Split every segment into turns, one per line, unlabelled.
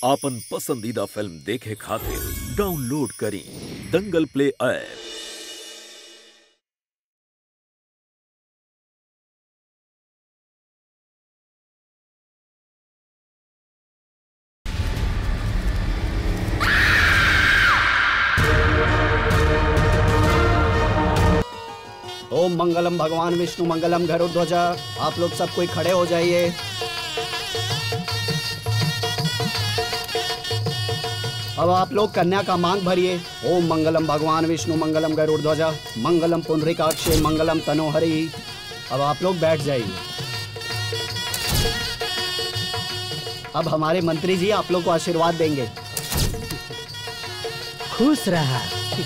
आपन पसंदीदा फिल्म देखे खातिर डाउनलोड करी दंगल प्ले ऐप
ओम मंगलम भगवान विष्णु मंगलम गरुड़ आप लोग सब कोई खड़े हो जाइए अब आप लोग कन्या का मांग भरिए ओम मंगलम भगवान विष्णु मंगलम गरुड़ ध्वजा मंगलम पुंडरीकाक्ष मंगलम तनोहरि अब आप लोग बैठ जाइए अब हमारे मंत्री जी आप लोग को आशीर्वाद देंगे
खुश रहा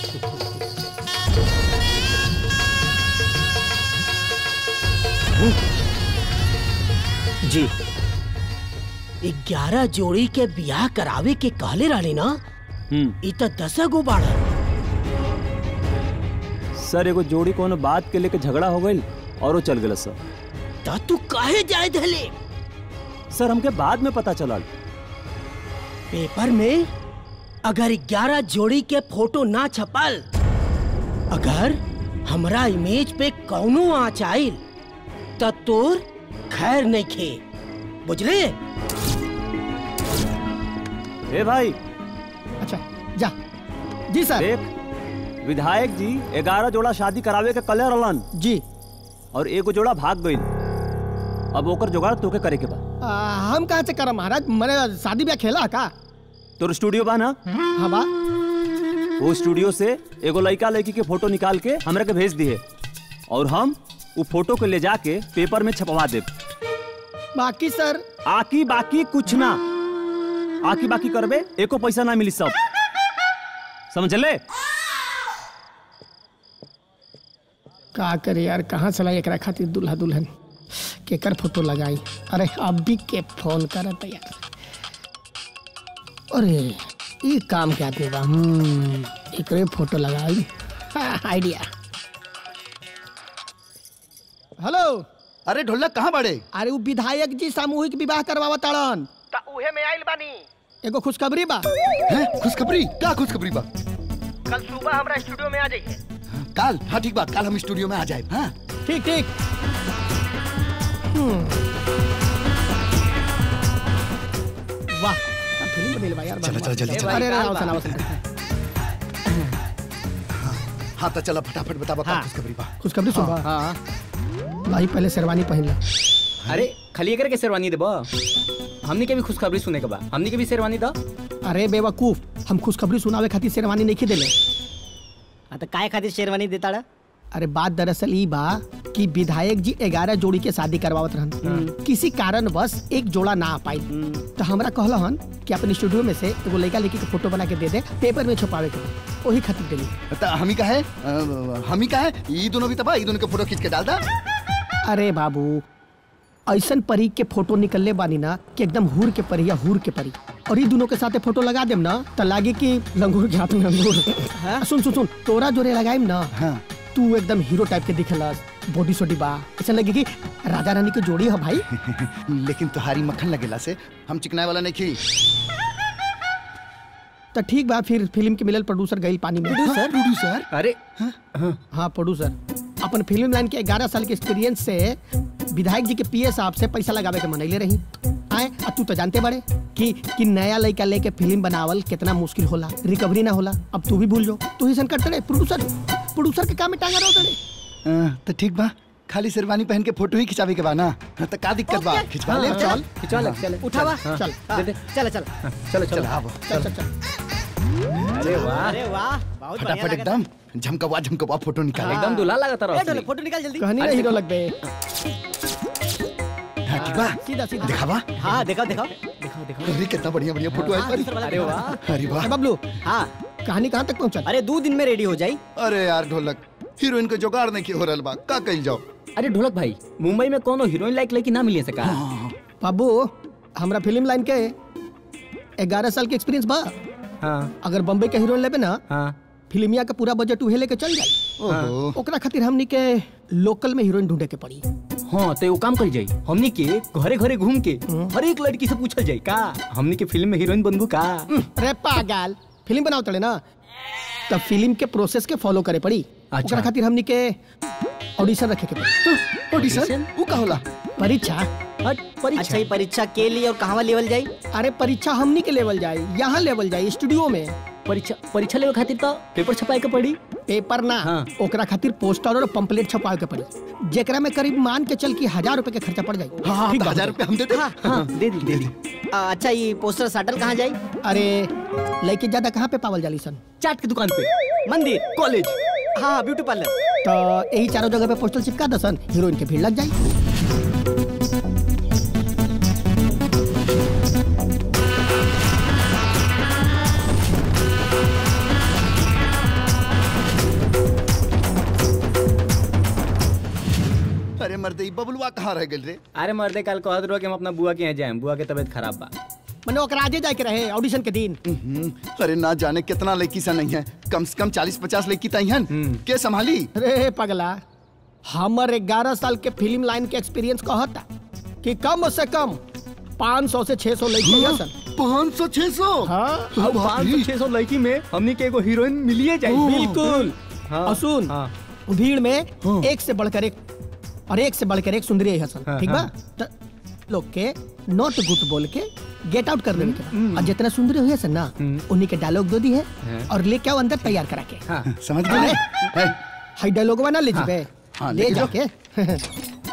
जी
ग्यारह जोड़ी के बियाह करावे के कहले रहली ना इ त दस गो बाड़ा
सर एगो जोड़ी कोनो बात के लेके झगड़ा हो गई और वो चल गया सर
त तू काहे जाए धले
सर हमके बाद में पता चला
पेपर में अगर ग्यारह जोड़ी के फोटो ना छपल अगर हमरा इमेज पे कौनो आँच आइल त तोर खैर नहीं खे बुझले
ए भाई
अच्छा जा जी सर
देख विधायक जी ग्यारह जोड़ा शादी करावे के कले रहलन
जी
और एगो जोड़ा भाग गई अब ओकर जुगाड़ तोके करे के बा
आ, हम कहाँ से करम महाराज मैंने शादी ब्याह खेला है का
तोर स्टूडियो बा ना
हाँ बा
वो स्टूडियो से एगो लड़का लड़की के फोटो निकाल के हमरा के भेज दिए और हम वो फोटो के ले जाके पेपर में छपवा दे
बाकी सर
आकी बाकी कुछ ना आकी बाकी करबे एको पैसा ना मिली सब समझ ले
का करे यार कहाँ चला एकरा खातिर दूल्हा दुल्हन केकर फोटो लगाई अरे अभी के फोन करत यार अरे ये काम के आदमी बा हम्म एकरे फोटो लगाई हाँ, आइडिया हेलो
अरे ढोलक कहाँ बड़े
अरे वो विधायक जी सामूहिक विवाह करवावत ताड़न ता उहे में आइल बानी एगो खुशखबरी बा
हैं खुशखबरी का खुशखबरी बा
कल सुबह हमरा स्टूडियो में आ जाइए
काल हाँ ठीक बा काल हम स्टूडियो में आ जाए हाँ
ठीक ठीक हम्म। वाह क्या फिल्म बनेले बा यार
चलो, चलो, जल्दी, चलो।
अरे अरे आओ सुनाओ सुनाओ
हाँ तो चलो फटाफट बताओ का
हाँ।
खुशखबरी बा
खुशखबरी सुन
हाँ
भाई पहले शेरवानी पहन ला
अरे खाली एकर के शेरवानी देबा हमनी के भी खुशखबरी सुने के बा हमनी के भी शेरवानी दा
अरे बेवकूफ हम खुशखबरी सुनावे खातिर शेरवानी नहीं देले
हाँ तो काय खातिर शेरवानी देता रहा
अरे बात दरअसल ई बा कि विधायक जी ग्यारह जोड़ी के शादी करवावत रहन किसी कारण बस एक जोड़ा ना आ पाई तो हमरा कहलहन कि अपने स्टूडियो में से एगो लड़का लड़की के फोटो बना के दे दे पेपर में छुपावे के बा। ओही खातिर देली
तो हम ही का है अ, हम ही का है ये दोनों भी तबा ये दोनों के फोटो खींच के डाल दा
अरे बाबू ऐसन परी के फोटो निकलले बानी ना कि एकदम हुर के परी या हुर के परी और ये दोनों के साथे फोटो लगा देम ना तो लागे कि लंगूर के हाथ में अंगूर आ, सुन सुन सुन तोरा जोरे लगाइम ना
हाँ
तू एकदम हीरो टाइप के दिखलस बॉडी सोडी बा ऐसा लगे कि राजा रानी की जोड़ी है भाई
लेकिन तुहारी मक्खन लगेला से हम चिकनाए वाला नहीं खी
तो ठीक बा फिर फिल्म के मिलल प्रोड्यूसर गईल पानी में
प्रोड्यूसर प्रोड्यूसर
अरे
हाँ प्रोड्यूसर अपन फिल्म लाइन के 11 साल के एक्सपीरियंस से विधायक जी के पीए साहब से पैसा लगावे के मनैले रही आए अब तू तो जानते बड़े कि कि नया लड़का लेके फिल्म बनावल कितना मुश्किल होला रिकवरी ना होला अब तू भी भूल जो तू ही संकट करे प्रोड्यूसर प्रोड्यूसर के काम में टांगा रहो तड़े
अ, तो ठीक बा खाली शेरवानी पहन के फोटो ही खिंचावे के बा ना हाँ, तो का दिक्कत बा खिंचवा ले
चल
खिंचवा ले चल
उठावा चल
दे दे
चलो चलो
चलो
चल
चलो
आवो
चल चल चल
अरे वाह
अरे वाह बहुत बढ़िया
फटाफट
लगा।
एकदम झमकवा झमकवा फोटो निकाले
एकदम दूल्हा लगा
ए,
रहा
ढोलक, फोटो निकाल जल्दी
कहनी ना हीरो लग गए
हाँ ठीक बा
सीधा सीधा
दिखावा
हाँ दिखाओ दिखाओ
दिखाओ दिखाओ
अरे कितना बढ़िया बढ़िया फोटो है
दूसरा वाला
अरे
दिखाओ।
वाह
अरे वाह
ए, बबलू
हाँ
कहानी कहाँ तक पहुँचल
अरे दो दिन में रेडी हो जाई
अरे यार ढोलक हीरोइन के जुगाड़ नहीं हो रहल बा का कही जाओ
अरे ढोलक भाई मुंबई में कोनो हीरोइन लाइक लड़की ना मिली है सका
बाबू हमरा फिल्म लाइन के ग्यारह साल के एक्सपीरियंस बा
हाँ
अगर बम्बई के हीरोइन लेबे ना
हाँ
फिल्मिया का पूरा बजट उहे लेके चल जाई
ओहो
ओकरा खातिर हमनी के लोकल में हीरोइन ढूंढे के पड़ी
हाँ तो वो काम कर जाई हमनी के घरे घरे घूम के हर एक लड़की से पूछल जाई का हमनी के फिल्म में हीरोइन बनबू का
अरे पागल फिल्म बनाओ तड़े ना तब फिल्म के प्रोसेस के फॉलो करे पड़ी
अच्छा।
ओकरा खातिर हमनी के ऑडिशन रखे के पड़ी
ऑडिशन वो का होला
परीक्षा
हट, परीक्षा
अच्छा ये परीक्षा के लिए और कहाँ लेवल जाई
अरे परीक्षा हमनी के लेवल जाए यहाँ लेवल जाए स्टूडियो में
परीक्षा परीक्षा लेवे खातिर तो पेपर छपाए के पड़ी
पेपर ना
हाँ।
ओकरा खातिर पोस्टर और पंपलेट छपावे के पड़ी जेकरा में करीब मान के चल की हजार रुपए के खर्चा पड़ जाए
हाँ
ठीक
तो
बा
हजार रुपये हम दे दे
हाँ दे दी दे दी
आ, अच्छा ये पोस्टर साटल कहाँ जाई
अरे लड़के ज्यादा कहाँ पे पावल जाली सन
चाट की दुकान पे मंदिर कॉलेज
हाँ हाँ ब्यूटी पार्लर
तो यही चारों जगह पे पोस्टर चिपका दसन हीरोइन के भीड़ लग जाए
अरे मर्दे बबलुआ कहाँ रह गए रे
अरे मर्दे कल कहत रहो कि हम अपना बुआ के यहाँ जाए बुआ के तबीयत खराब बा
मैंने ओकरा आजे जाए के रहे ऑडिशन के दिन
हम्म, अरे ना जाने कितना लड़की सा नहीं है कम से कम चालीस पचास लड़की तई हैं के संभाली
अरे पगला हमर ग्यारह साल के फिल्म लाइन के एक्सपीरियंस कहता कि कम से कम 500 से 600 लड़की हैं सन
पाँच सौ छह सौ
हाँ
अब पाँच सौ छह सौ लड़की में हमनी के एगो हीरोइन मिलिए जाए
बिल्कुल
हाँ,
और सुन
हाँ।
भीड़ में एक से बढ़कर एक और एक से बढ़कर एक सुंदरी है हसन
हाँ,
ठीक बा
हाँ।
त लोग के नॉट गुड बोल के गेट आउट कर देने के बा। और जितना सुंदरी हुई है सन ना उन्हीं के डायलॉग दो दी है और लेके आओ अंदर तैयार करा के
हाँ
समझ गए है,
हाई डायलॉग बना ले जीबे
हाँ,
ले
लेके जाओ।
जाके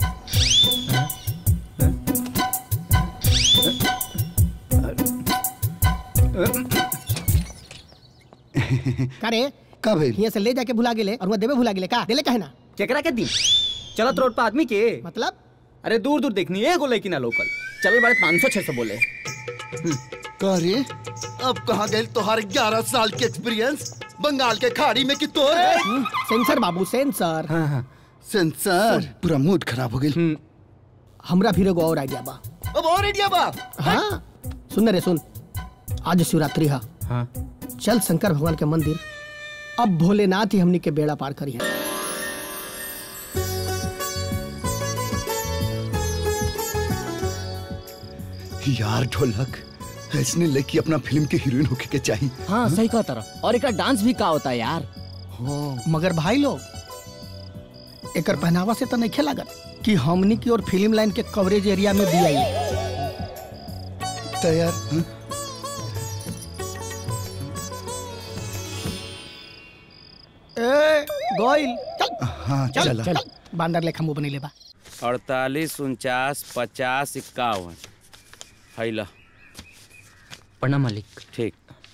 करे
का भइल
यहाँ से ले जाके भुला गेले और वहाँ देवे भुला गेले का देले काहे ना
केकरा के दिन चलत रोड पे आदमी के
मतलब
अरे दूर दूर देखनी एगो लड़की ना लोकल चल बड़े पाँच सौ छह सौ बोले
का रे अब कहाँ गए तुम्हारे ग्यारह साल के एक्सपीरियंस बंगाल के खाड़ी में कि तोर
सेंसर बाबू सेंसर
हाँ हाँ
सेंसर पूरा मूड खराब हो गई
हमरा फिर एगो और आइडिया बा
अब और इंडिया बा
हाँ सुन रे सुन आज शिवरात्रि है
हाँ
चल शंकर भगवान के मंदिर अब भोलेनाथ ही हमनी के बेड़ा पार करी है
यार ढोलक ऐसने लड़की अपना फिल्म के हीरोइन होके के चाहिए
हाँ सही कहा तरह और एक डांस भी का होता है यार
मगर भाई लोग एकर पहनावा से तो नहीं लागत कि हमनी की और फिल्म लाइन के कवरेज एरिया में भी आई
तैयार हाँ?
ए गोइल चल
हाँ
चल
चला
चल बांदर लेखा मुंह बनी लेबा
अड़तालीस उनचास पचास इक्यावन हैला
प्रणाम मालिक
ठीक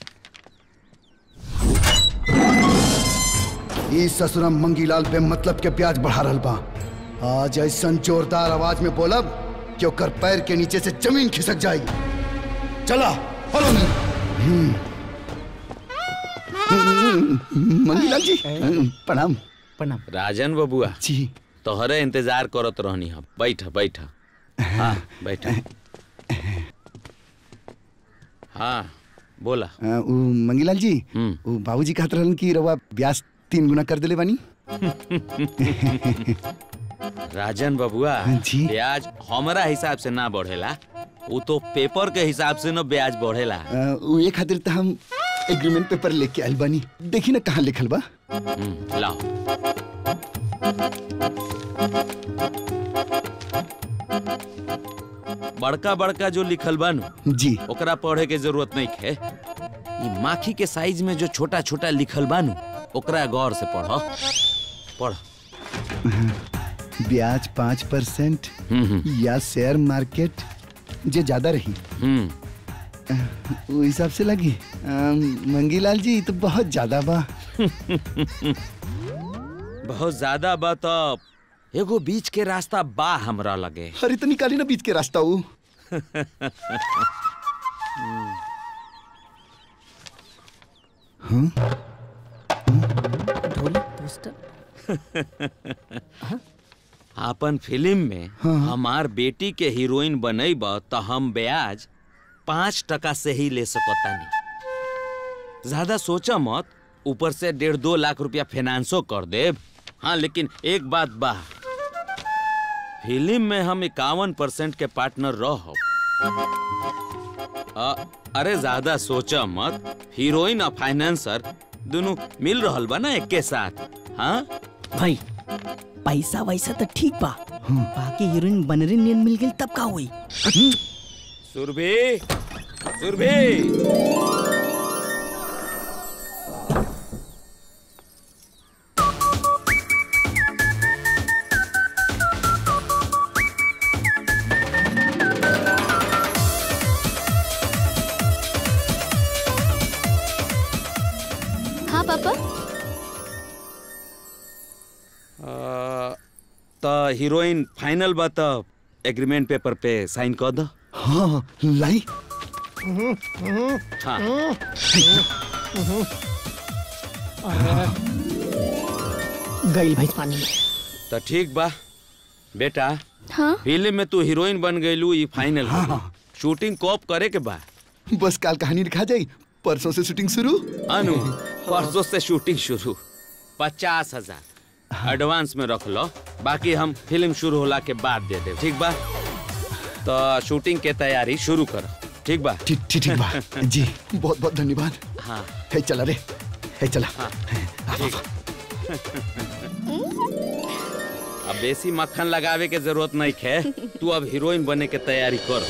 ई ससुरम मंगीलाल बे मतलब के प्याज बढ़ा रहल बा आज ऐसन जोरदार आवाज में बोलब कि ओकर पैर के नीचे से जमीन खिसक जाई चला फॉलो मी मंगीलाल जी प्रणाम
प्रणाम
राजन बबुआ
जी
तोहरे इंतजार करत रहनी हम बैठ बैठ हाँ बैठ हाँ बोला
अ, उ मंगीलाल जी
हम्म।
उ बाबूजी कहत रहलन कि रवा ब्याज तीन गुना कर देले बानी
राजन बबुआ
जी।
ब्याज हमारा हिसाब से ना बढ़ेला वो तो पेपर के हिसाब से न ब्याज बढ़ेला
अ, उ ये खातिर त हम एग्रीमेंट पेपर लेके आइल बानी देखी ना कहाँ लिखल बा
हम्म, लाओ बड़का बड़का जो लिखल बा नु
जी
ओकरा पढ़े के जरूरत नहीं है ये माखी के साइज में जो छोटा छोटा लिखल बा नु ओकरा गौर से पढ़ पढ़
ब्याज पाँच परसेंट
हम्म हम्म,
या शेयर मार्केट जे ज्यादा रही
हम्म
वो हिसाब से लगी अम, मंगीलाल जी तो बहुत ज्यादा बा
बहुत ज्यादा बा तो एगो बीच के रास्ता बा हमरा लगे
अरे तो निकाली ना बीच के रास्ता वो
अपन फिल्म में हमार बेटी के हीरोइन बनैब तो हम ब्याज पाँच टका से ही ले सकतानी ज्यादा सोचा मत ऊपर से डेढ़ दो लाख रुपया फाइनेंसो कर देब हाँ लेकिन एक बात बा फिल्म में हम इक्यावन परसेंट के पार्टनर रह अरे ज्यादा सोचा मत हीरोइन और फाइनेंसर दोनों मिल रहल बा ना एक के साथ हाँ
भाई पैसा वैसा तो ठीक बा बाकी हीरोइन बनरी नियन मिल गई तब का हुई
सुरभि सुरभि
हाँ पापा
अ, त हीरोइन फाइनल बा त एग्रीमेंट पेपर पे साइन कर दो
हाँ लाई
हाँ
गई भैंस पानी में
तो ठीक बा बेटा
हाँ
फिल्म में तू हीरोइन बन गईलू ई फाइनल हो शूटिंग कब करे के बा
बस काल कहानी लिखा जाई परसों से शूटिंग शुरू
अनु परसों से शूटिंग शुरू पचास हजार एडवांस में रख लो बाकी हम फिल्म शुरू होला के बाद दे दे ठीक बा तो शूटिंग के तैयारी शुरू कर ठीक बा
ठीक ठीक ठीक बा जी बहुत बहुत धन्यवाद
हाँ
है चला रे है चला
ठीक अब बेसी मक्खन लगावे के जरूरत नहीं है तू अब हीरोइन बने के तैयारी कर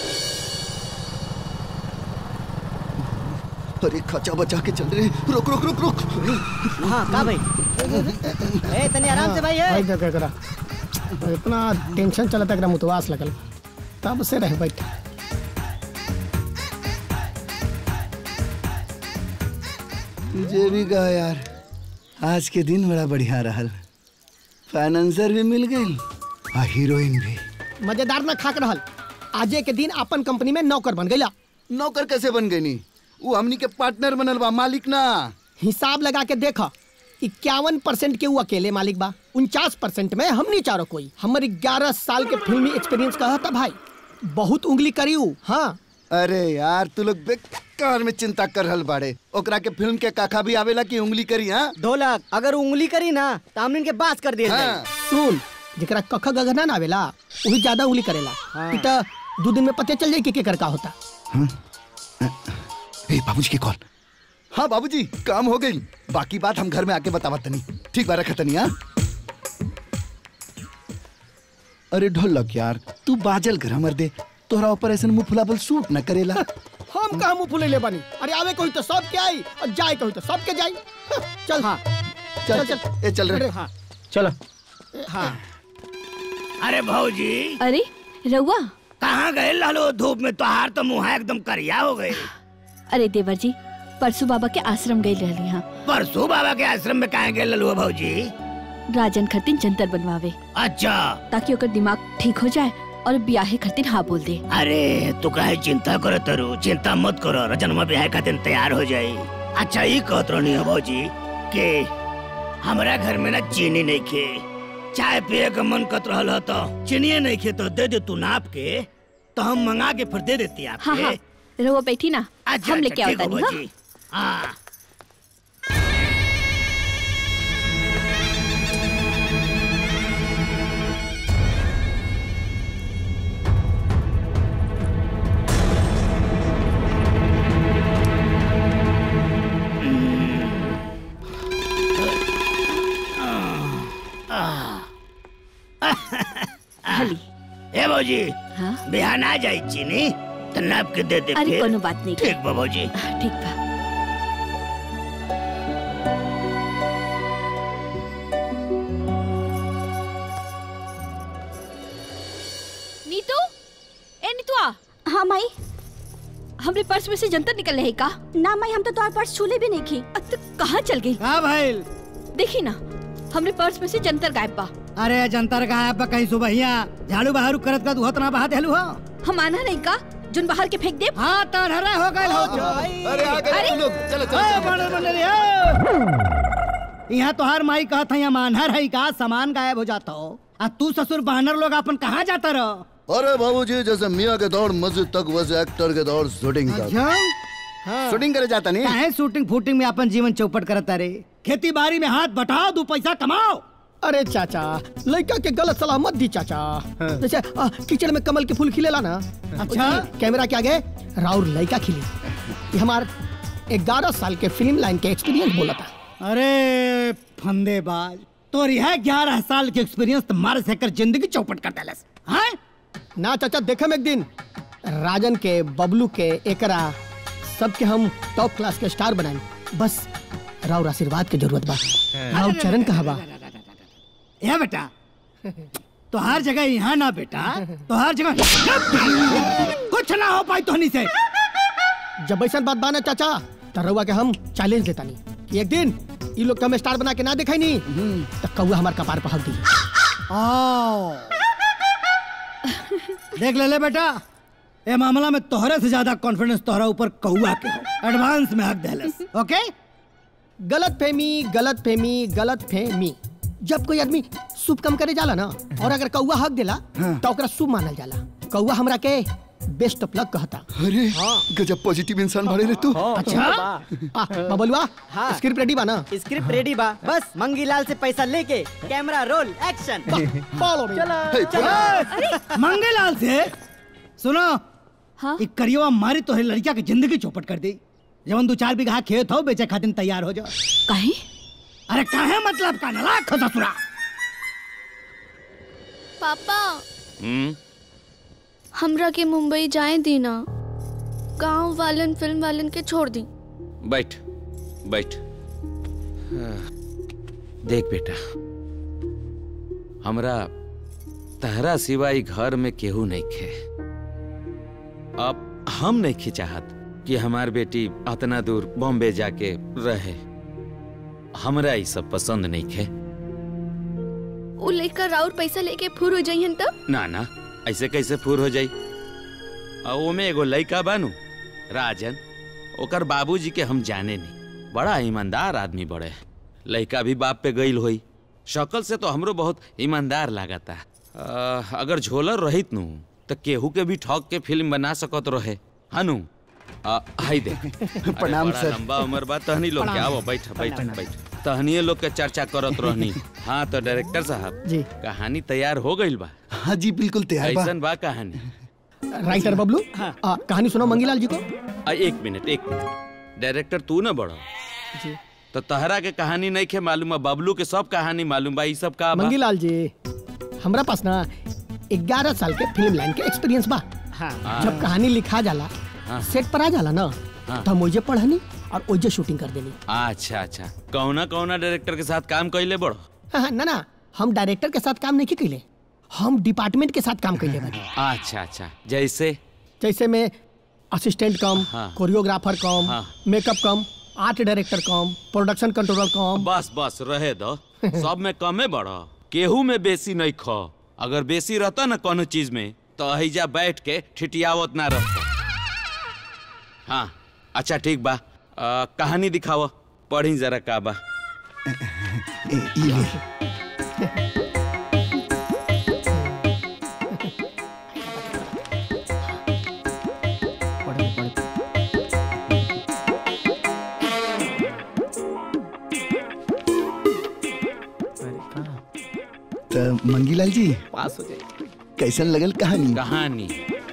अरे खचा बचा के चल रहे रुक रुक रुक रुक
हाँ का भाई ए तनी आराम से भाई
भाई
है
देख करा इतना टेंशन चला था मुतवास लगल तब से रह बैठ
तुझे भी कहा यार आज के दिन बड़ा बढ़िया रहल फाइनेंसर भी मिल गई और हीरोइन भी
मजेदार ना खाक रहल आजे के दिन अपन कंपनी में नौकर बन गईला
नौकर कैसे बन गई नी वो हमनी के पार्टनर बनल बा मालिक ना
हिसाब लगा के देखा इक्यावन परसेंट के वो अकेले मालिक बा उनचास परसेंट में हमनी चारों कोई हमारी ग्यारह साल के फिल्मी एक्सपीरियंस कहा था भाई बहुत उंगली करी ऊ, हाँ
अरे यार तू लोग बेकार में चिंता कर रहल बाड़े ओकरा के फिल्म के काका भी आवेला की उंगली करी हाँ
ढोलक अगर उंगली करी ना तो हमने इनके बास कर दिए
हाँ।
सुन जेकरा कख गगना ना आवेला वही ज्यादा उंगली करेला
हाँ।
इ त दो दिन में पते चल जाई कि केकर का होता
ए बाबूजी की कॉल हाँ बाबूजी काम हो गई बाकी बात हम घर में आके बतावा तनी ठीक बा रखा तनी हाँ अरे ढोलक यार तू बाजल कर हमर दे तोहरा ऊपर ऐसे मुंह फुलाबल सूट न करेला
हम कहा मुंह फुले ले बनी अरे आवे कोई तो सब के आई और जाए कोई तो सब के जाई हाँ, चल हाँ
चल
चल चल
ए चल रे
हाँ
चलो
हाँ
अरे भौजी
अरे रउआ
कहाँ गए लालो धूप में तोहार तो मुँह एकदम करिया हो गए
अरे देवर जी परसू बाबा के आश्रम गई रहली हाँ
परसों बाबा के आश्रम में कहाँ गए ललुआ भौजी
राजन खतिन जंतर बनवावे
अच्छा
ताकि ओकर दिमाग ठीक हो जाए और ब्याहे खतिन हाँ बोल दे
अरे तू काहे चिंता करो तरु चिंता मत करो रजनमा ब्याह का दिन तैयार हो जाई अच्छा ये कहत रहनी हो भौजी कि हमारा घर में ना चीनी नहीं खे चाय पिए का मन कत रहल हो तो चीनी नहीं खे तो दे दे तू नाप के तो हम मंगा के फिर दे देती आपके
हाँ हाँ रउआ बैठी ना
अच्छा
हम लेके
अच्छा, ठीक
आवता
हो
नहीं
भौजी हाँ
हली
ए भौजी
हाँ
बिहान आ जाई चीनी तो नाप के दे दे
अरे
फिर।
कोनो बात नहीं
ठीक बा भौजी
ठीक बा नीतू ए नीतुआ
हाँ माई
हमरे पर्स में से जंतर निकल रहे का
ना माई हम तो तुम्हारे पर्स छूले भी नहीं की
तो कहाँ चल गई
हाँ भाई
देखी ना हमरे पर्स में से जंतर गायब बा
अरे जनता का है कहीं सुबहिया झाड़ू बहारू करत करत उहत ना बहा देलू हो
हम आना नहीं का जोन बाहर के फेंक दे
हाँ तड़हरा हो गए हो
अरे आ गए तुम लोग चलो चलो,
अरे
चलो
बड़े बड़े रे, ओ। यहाँ तोहार माई कहत है मानहर है का सामान गायब हो जाता हो आ तू ससुर बहनर लोग अपन कहाँ जाता रहो
अरे बाबूजी जैसे मियाँ के दौड़ मस्जिद तक वैसे एक्टर के दौड़ शूटिंग तक शूटिंग करे जाता नहीं
काहे शूटिंग फूटिंग में अपन जीवन चौपट करता रे खेती बाड़ी में हाथ बटाओ दो पैसा कमाओ
अरे चाचा लड़का के गलत सलाह मत दी चाचा जैसे आ, किचन में कमल के फूल खिलेला ना
अच्छा।
कैमरा के आगे राउर लड़का खिली ये हमार ग्यारह साल के फिल्म लाइन के एक्सपीरियंस बोला था
अरे फंदेबाज तो है ग्यारह साल के एक्सपीरियंस तुम्हारे से कर जिंदगी चौपट कर देलस हाँ
ना चाचा देखम एक दिन राजन के बबलू के एकरा सबके हम टॉप क्लास के स्टार बनाए बस राउर आशीर्वाद के जरूरत बा राउर चरण कहा बा
या बेटा तो हर जगह यहाँ ना बेटा तो हर जगह कुछ ना हो पाई तोहनी से
जब ऐसा बात बाना चाचा तो रउआ के हम चैलेंज देता नहीं कि एक दिन ये लोग के हम स्टार बना के ना दिखाई नहीं तो कौआ हमार कपार पर हक दी
आओ देख ले ले बेटा ये मामला में तोहरे से ज्यादा कॉन्फिडेंस तोहरा ऊपर कौआ के हो एडवांस में हक देलस ओके
गलत फहमी गलत फहमी गलत फहमी जब कोई आदमी शुभ काम करे जाला ना और अगर कौआ हक देला तो ओकरा शुभ मानल जाला कौआ हमरा के बेस्ट ऑफ लक कहता
अरे गजब पॉजिटिव इंसान भरे रे तू
अच्छा आ, बबलुआ
हाँ।
स्क्रिप्ट रेडी बा ना
स्क्रिप्ट रेडी बा बस मंगीलाल से पैसा लेके camera roll action
follow me
चलो मंगेलाल से सुनो
हाँ?
एक करियो मारी तो है लड़किया की जिंदगी चौपट कर दी जवन दो चार बीघा खेत हो बेचे खातिर तैयार हो जाओ
काहे
अरे काहे मतलब का नलायक हो ससुरा
पापा
हम्म
हमरा के मुंबई जाए दी ना गांव वालन फिल्म वालन के छोड़ दी
बैठ बैठ हाँ, देख बेटा हमरा तहरा सिवाय घर में केहू नहीं खे अब हम नहीं खी चाहत कि हमार बेटी अतना दूर बॉम्बे जाके रहे हमरा ई सब पसंद नहीं खे
उ लेकर राउर पैसा लेके फुर हो जाइहन तब
ना ना ऐसे कैसे फूर हो जाई आ ओमे एगो लइका बानू राजन ओकर बाबूजी के हम जाने नहीं बड़ा ईमानदार आदमी बड़े लइका भी बाप पे गईल होई शक्ल से तो हमरो बहुत ईमानदार लागता आ, अगर झोलर रहित नु तो केहू के भी ठग के फिल्म बना सकत रहे हनु आ, हाय देख अरे
प्रणाम
बड़ा
सर।
लंबा उम्र बा तहनी लोग के आओ बैठ बैठ बैठ तहनिए लोग के चर्चा करत रहनी हाँ तो डायरेक्टर साहब
जी
कहानी तैयार हो गईल बा
हाँ जी बिल्कुल तैयार बा
ऐसन बा कहानी
राइटर बबलू आ, कहानी सुनो मंगीलाल जी को
आ, एक मिनट एक मिनट डायरेक्टर तू ना बड़ो
जी
तो तहरा के कहानी नहीं खे मालूम है बबलू के सब कहानी मालूम बा ई सब का बा
मंगीलाल जी हमरा पास ना ग्यारह साल के फिल्म लाइन के एक्सपीरियंस बा जब कहानी लिखा जाला
हाँ।
सेट पर आ जाला ना
हाँ।
तो हम ओजे पढ़नी और ओजे शूटिंग कर देनी
अच्छा अच्छा कौना कौना डायरेक्टर के साथ काम कैले बड़ो
हाँ, हाँ, ना ना हम डायरेक्टर के साथ काम नहीं कैले हम डिपार्टमेंट के साथ काम कैले बानी
अच्छा अच्छा जैसे
जैसे में असिस्टेंट कम
हाँ।
कोरियोग्राफर कम
हाँ।
Makeup cum art director cum production controller cum
बस बस रहे दो सब में कमे बड़ो केहू में बेसी नहीं खो अगर बेसी रहता ना कोनो चीज में तो अहिजा बैठ के ठिठियावत ना रहता हाँ अच्छा ठीक बा आ, कहानी दिखाओ पढ़ी जरा का बा
ए, ई ले। तो मंगीलाल जी
पास हो जाए
कैसन लगल कहानी
कहानी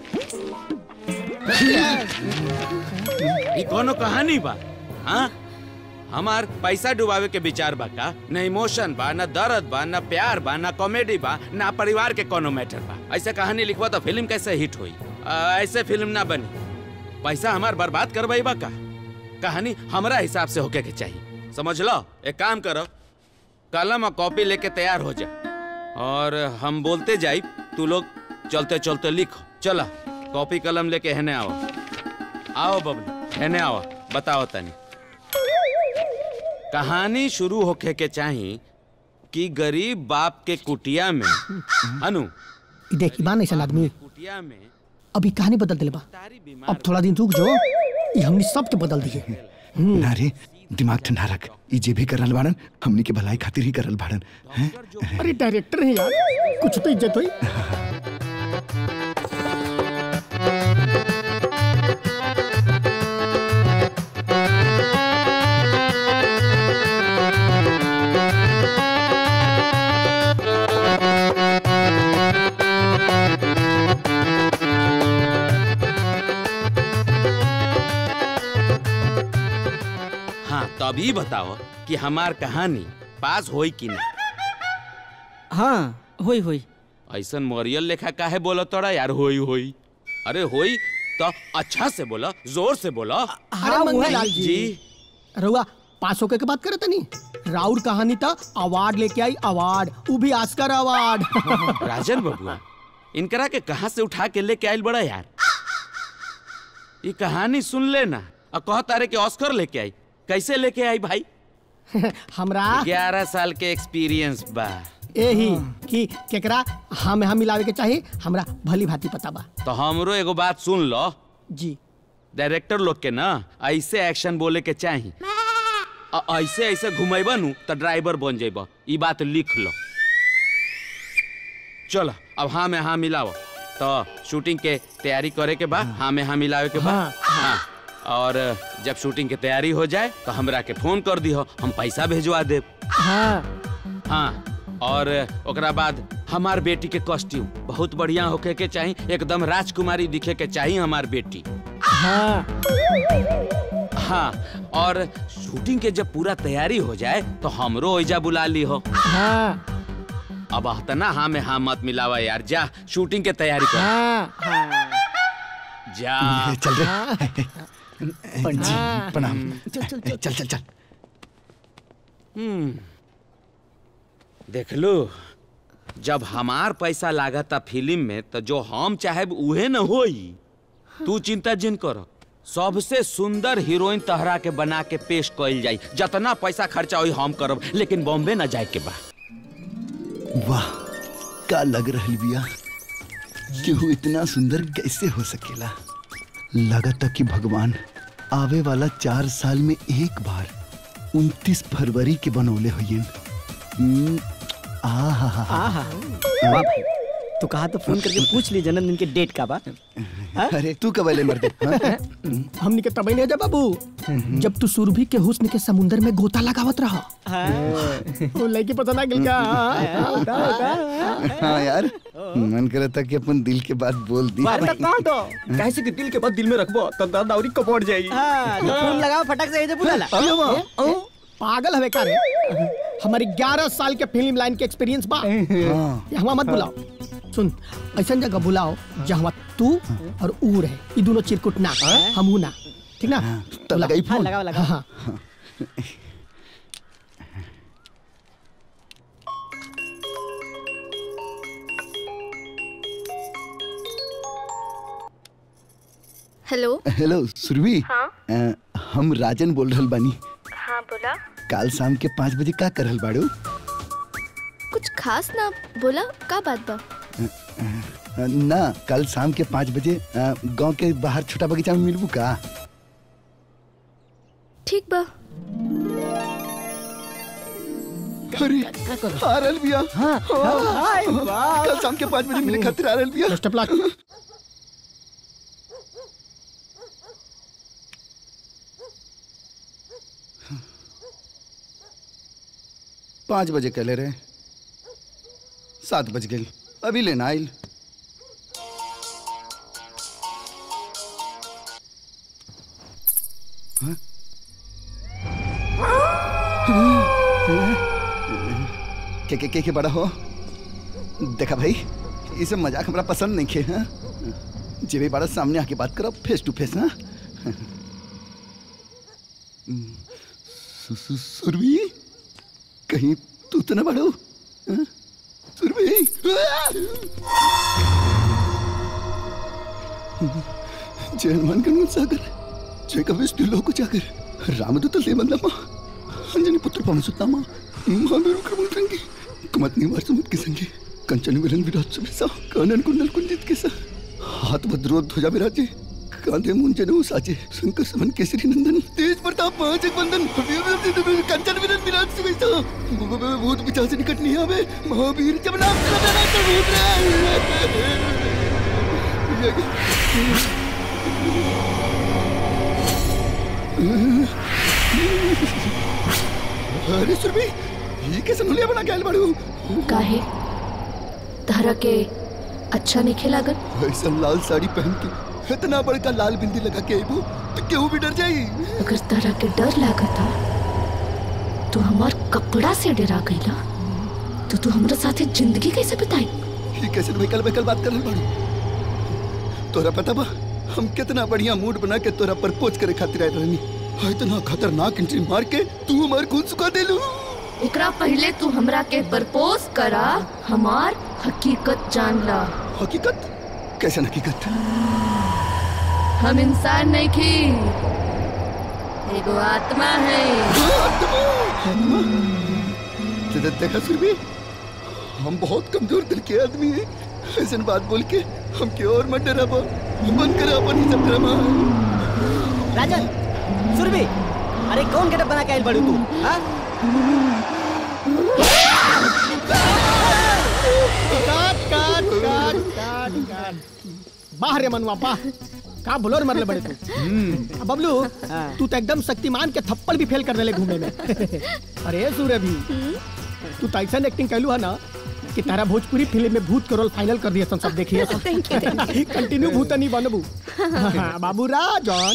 ई कोनो कहानी बा हाँ हमार पैसा डुबावे के विचार बा का न इमोशन बा न दर्द बा न प्यार बा न कॉमेडी बा न परिवार के कोनो मैटर बा ऐसे कहानी लिखवा तो फिल्म कैसे हिट हुई आ, ऐसे फिल्म ना बनी पैसा हमार बर्बाद करवाई बा का कहानी हमरा हिसाब से होके के चाहिए समझ लो एक काम करो कलम और कॉपी लेके तैयार हो जा और हम बोलते जाई तू लोग चलते चलते लिखो चला कॉपी कलम लेके हेने आओ आओ बबलू हेने आओ बताओ तनी कहानी शुरू होके के चाही कि गरीब बाप के कुटिया में अनु
ई देखी बा ऐसा आदमी
कुटिया में
अभी कहानी बदल दिले बा अब थोड़ा दिन रुक जो ये हमनी सब के बदल दिए
ना रे दिमाग ठंडा रख ई जे भी करल बाड़न हमनी के भलाई खातिर ही करल बाड़न हैं?
अरे डायरेक्टर है यार कुछ तो इज्जत हुई
तभी बताओ कि हमार कहानी पास होई कि ना
हाँ होई होई
ऐसन मोरियल लेखा काहे बोलो तोड़ा यार होई होई अरे होई तो अच्छा से बोला जोर से बोला
अरे मंगीलाल जी रउआ पास होके के बात करे तनी राउर कहानी था अवार्ड लेके आई अवार्ड वो भी आस्कर अवार्ड
राजन बबुआ इनकरा के कहाँ से उठा के लेके आयल बड़ा यार ये कहानी सुन लेना और कह तारे के ऑस्कर लेके आई कैसे लेके आई भाई
हमरा
ग्यारह साल के एक्सपीरियंस बा
यही कि केकरा हम हम मिलावे के चाहिए हमरा भली भांति पता बा
तो हमरो एगो बात सुन लो
जी
डायरेक्टर लोग के ना ऐसे एक्शन बोले के चाही आ ऐसे ऐसे घुमेबा नु तो ड्राइवर बन जेबा ई बात लिख लो चलो अब हाँ में हाँ मिलाओ तो शूटिंग के तैयारी करे के बाद हाँ में हाँ मिलावे के बाद हाँ, और जब शूटिंग के तैयारी हो जाए तो हमरा के फोन कर दिहो हम पैसा भेजवा देब
हाँ
हाँ और ओकरा बाद हमार बेटी के कॉस्ट्यूम बहुत बढ़िया होके के चाही एकदम राजकुमारी दिखे के चाही हमार बेटी
हाँ
हाँ और शूटिंग के जब पूरा तैयारी हो जाए तो हमरो ओइजा बुला ली हो
हाँ
अब ना हाँ में हाँ मत मिलावा यार जा शूटिंग के तैयारी कर
हाँ
जा
चल रे पंडित जी प्रणाम
चल चल
चल चल चल
हम्म देख लो जब हमार पैसा लागता फिल्म में तो जो हम चाहे उहे न होई तू चिंता जिन कर सबसे सुंदर हीरोइन तहरा के बना के पेश कइल जाई जितना पैसा खर्चा होई हम करब लेकिन बॉम्बे न जाए के बा
वाह का लग रहल बिया केहू इतना सुंदर कैसे हो सकेला लगता कि भगवान आवे वाला चार साल में एक बार उनतीस फरवरी के बनौले हुई आहा हा
आहा वाह भाई तू कहा तो फोन करके पूछ ली जन्मदिन के डेट का बा
अरे तू कब अले मर्दे हाँ?
हमनी के तबई ले जा बाबू जब तू सुरभि के हुस्न के समुंदर में गोता लगावत रहा वो लड़की पसंद आ गेल का
हाँ यार मन करे था कि अपन दिल के बात बोल दी
कैसे कि दिल के बाद दिल में रखबो तो दादावरी कपड़ जाएगी
हाँ, तो फोन लगाओ फटक से बुला ला
पागल हवे का रे हमारी 11 साल के फिल्म लाइन के एक्सपीरियंस बा यहाँ मत बुलाओ सुन ऐसा जगह बुलाओ जहाँ तू और ऊ रहे ये दोनों चिरकुट ना हम हूं ना ठीक ना
तो लगाई
हाँ, लगाओ लगाओ
हाँ
हेलो
हेलो सुरभि
हाँ?
अ, हम राजन बोल रहल बानी
हाँ बोला
काल शाम के पाँच बजे का करल बाड़ू
कुछ खास ना बोला का बात बा
अ, ना कल शाम के पाँच बजे अ, गांव के बाहर छोटा बगीचा में मिलबू का
ठीक बा
अरे आरल बिया हाँ,
हाय, वाह।
कल शाम के पाँच बजे मिले खातिर आरल बिया
बेस्ट ऑफ लक
पाँच बजे कहले रहे सात बज गई अभी लेना आइल हाँ? के के के के बड़ा हो देखा भाई ये सब मजाक हमरा पसंद नहीं खे हाँ जे भी बड़ा सामने आके बात करो फेस टू फेस हाँ सु- सु- सुरभि कहीं तू तो ना बड़ो हाँ? सुरभि जय हनुमान का सागर जय कविष्णु लोक जागर रामदूत लेमंदमा अंजनी पुत्र पवन सुतनामा महावीर क्रमोत्रंगी कुमतनी वार समुद के संगे कंचन विरन विराट सुबेसा कानन कुंडल कुंजित के सा हाथ भद्रो ध्वजा विराजे कांधे मुंजे नो साजे शंकर समन केसरी नंदन तेज प्रताप महाजग बंदन कंचन विरन विराट सुबेसा भूत पिचाच निकट नहीं आवे महावीर जब नाम चला तो भूत अरे सुरभि ये कैसे नुलिया बना के आइल बाड़ू
काहे तहरा के अच्छा नहीं खिलागत
ऐसा लाल साड़ी पहन के इतना बड़का लाल बिंदी लगा के आइबू तो केहू भी डर जाई
अगर तहरा के डर लागत था तू हमार कपड़ा से डरा गईला तो तू हमरा साथे जिंदगी कैसे बिताई
ये कैसे बेकल बेकल बात कर बाड़ू तोरा पता बा हम कितना बढ़िया मूड बना के तोरा प्रपोज करे खातिर आए रहनी हाँ इतना खतरनाक एंट्री मार के तू हमार खून सुखा देलू
एकरा पहले तू हमरा के प्रपोज करा हमार हकीकत जान ला
हकीकत कैसे हकीकत
हम इंसान नहीं की एगो आत्मा है
ते- ते- देखा सुरभि हम बहुत कमजोर दिल के आदमी हैं ऐसे बात बोल के हम के और मत डराबा बंद करा अपन ही सब ड्रामा
राजन सुरभि अरे कौन गेटअप बना के आइल बड़ू तू हाँ?
काट काट काट काट काट बाहर रे मनुआ बाह का बुलोर मरले बड़े तू अब बबलू तू तो एकदम शक्तिमान के थप्पड़ भी फेल कर देले घूमे में अरे सूर्य भी तू तो ऐसा एक्टिंग कैलू है ना कि तारा भोजपुरी फिल्म में भूत के रोल फाइनल कर दिया सब देखिए
Thank you, thank
कंटिन्यू भूत नहीं बनबू बाबू राजन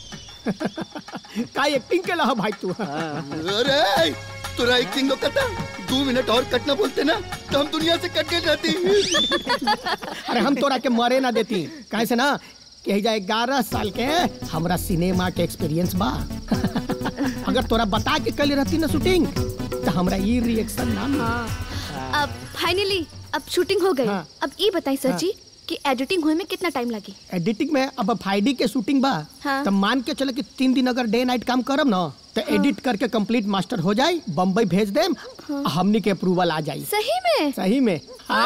का एक्टिंग केला है भाई तू
अरे तोरा एक्टिंग को कटा दो मिनट और कटना बोलते ना तो हम दुनिया से कट के जाती
अरे हम तोरा के मरे ना देती काहे से ना कही जाए ग्यारह साल के हमरा सिनेमा के एक्सपीरियंस बा अगर तोरा बता के कल रहती ना शूटिंग तो हमरा ये रिएक्शन ना मिली।
अब फाइनली अब शूटिंग हो गई अब ये बताई सर जी कि एडिटिंग हुए में कितना टाइम लगी
एडिटिंग में अब फ्राइडे के शूटिंग बा
हाँ।
तो मान के चले कि तीन दिन अगर डे नाइट काम करब ना तो एडिट करके कंप्लीट मास्टर हो जाए बम्बई भेज देम हमनी के अप्रूवल आ जाई
सही में
सही में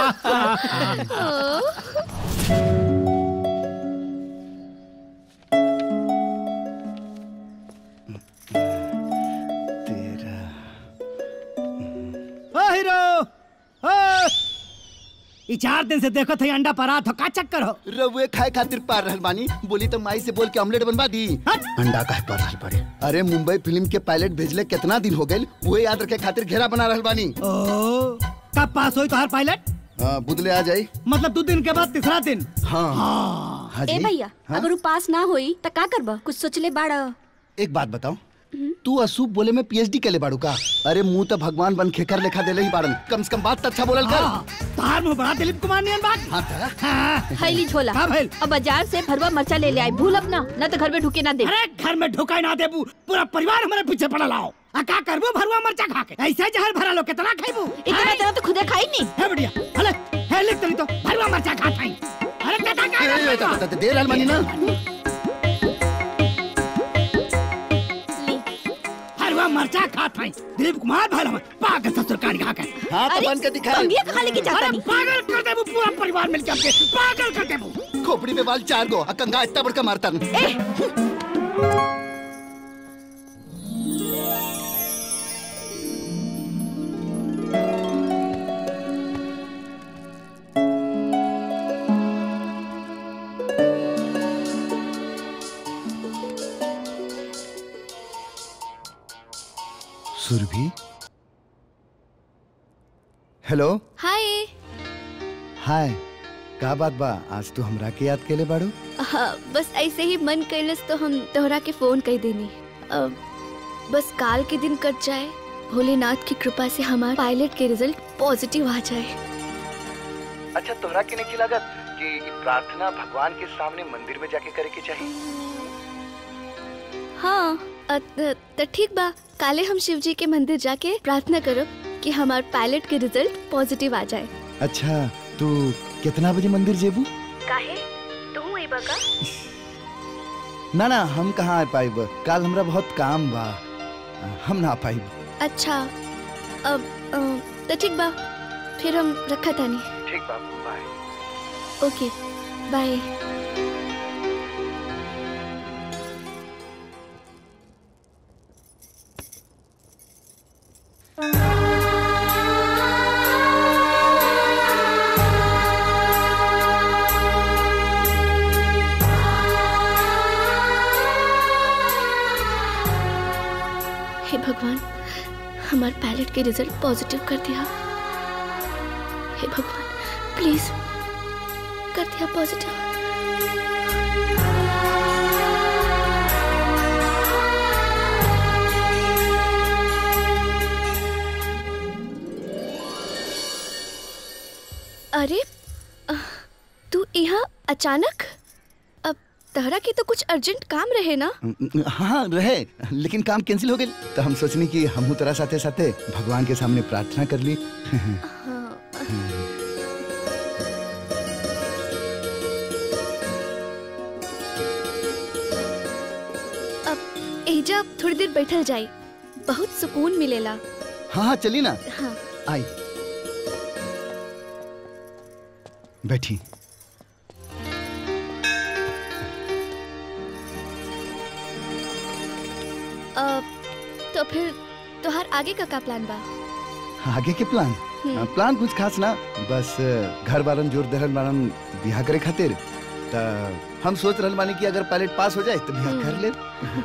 ओ हीरो ओ ई चार दिन से देखो थे अंडा परात हो का चक्कर हो
रउए खाए खातिर पार रहल बानी बोली तो माई से बोल के ऑमलेट बनवा दी अंडा काहे पार रहल पड़े अरे मुंबई फिल्म के पायलट भेजले कितना दिन हो गए वो याद रखे खातिर घेरा बना रहल बानी
ओ कब पास होई तोहार पायलट
हाँ बुदले आ जाई
मतलब दो दिन के बाद तीसरा दिन
हाँ हाँ
ए
जी
भैया अगर उ पास ना होई त का करबा कुछ सोचले बाड़
एक बात बताओ तू असूप बोले में पीएचडी के ले बाड़ू का अरे मुंह तो भगवान बन खेकर लेखा देले ही बाड़न कम से कम बात तो अच्छा बोलल कर
तार मुंह बड़ा दिलीप कुमार नियन बात
हाँ तारा
हाँ
खैली झोला
का भइल?
अब बाजार से भरवा मरचा ले ले आई भूल अपना न तो घर में ढुके ना दे
अरे घर में ढुकाई ना देबू पूरा परिवार हमारे पीछे पड़ा लाओ आ का करबू भरुआ मरचा खा के ऐसे जहर भरा लो कितना खाइबू
इतना तेरा तो खुदे खाई नहीं
है बढ़िया हले है लिख तनी तो भरुआ मरचा खा खाई अरे कटा
ए, ए,
का
त- त- त- दे रहल बानी ना
भरुआ मरचा खा खाई दिलीप कुमार भर हम पागल ससुर कान खा के
हाँ तो बन के दिखा
कंगिया खा लेके जाता
अरे
नहीं
पागल कर देबू पूरा परिवार मिलके आपके पागल कर देबू
खोपड़ी में बाल चार गो आ कंगा इतना बड़का मारता सुरभि हेलो
हाय
हाय का बात बा आज तू हमरा के याद केले बाड़ू
हाँ, बस ऐसे ही मन कैलस तो हम तोहरा के फोन कर देनी अब बस काल के दिन कट जाए भोलेनाथ की कृपा से हमारे पायलट के रिजल्ट पॉजिटिव आ जाए
अच्छा तोहरा के नहीं लागत कि ई प्रार्थना भगवान के सामने मंदिर में जाके करे के चाहिए
हाँ अ, त त ठीक बा काले हम शिव जी के मंदिर जाके प्रार्थना करो कि हमार पायलट के रिजल्ट पॉजिटिव आ जाए
अच्छा तू कितना बजे मंदिर जेबू
काहे तू ए बका
ना ना हम कहाँ आ पाइब काल हमरा बहुत काम बा हम ना आ पाइब
अच्छा अब अ, त ठीक बा फिर हम रखा तानी
ठीक बा बाय
ओके बाय हे भगवान हमारे पायलट के रिजल्ट पॉजिटिव कर दिया हे भगवान प्लीज कर दिया पॉजिटिव अरे अ, तू यहाँ अचानक अब तहरा की तो कुछ अर्जेंट काम रहे ना
हाँ रहे लेकिन काम कैंसिल हो गई तो हम सोचनी कि हम तोरा साथे साथे भगवान के सामने प्रार्थना कर ली
अब एजा थोड़ी देर बैठल जाई बहुत सुकून मिलेला
हाँ हाँ चली ना
हाँ
आई बैठी
अब तो फिर तोहार आगे का का प्लान बा
आगे के प्लान
हम्म।
हाँ, प्लान कुछ खास ना बस घर बारन जोर दहल बारन बिहा करे खातिर त हम सोच रहल बानी कि अगर पायलट पास हो जाए तो बिहा कर ले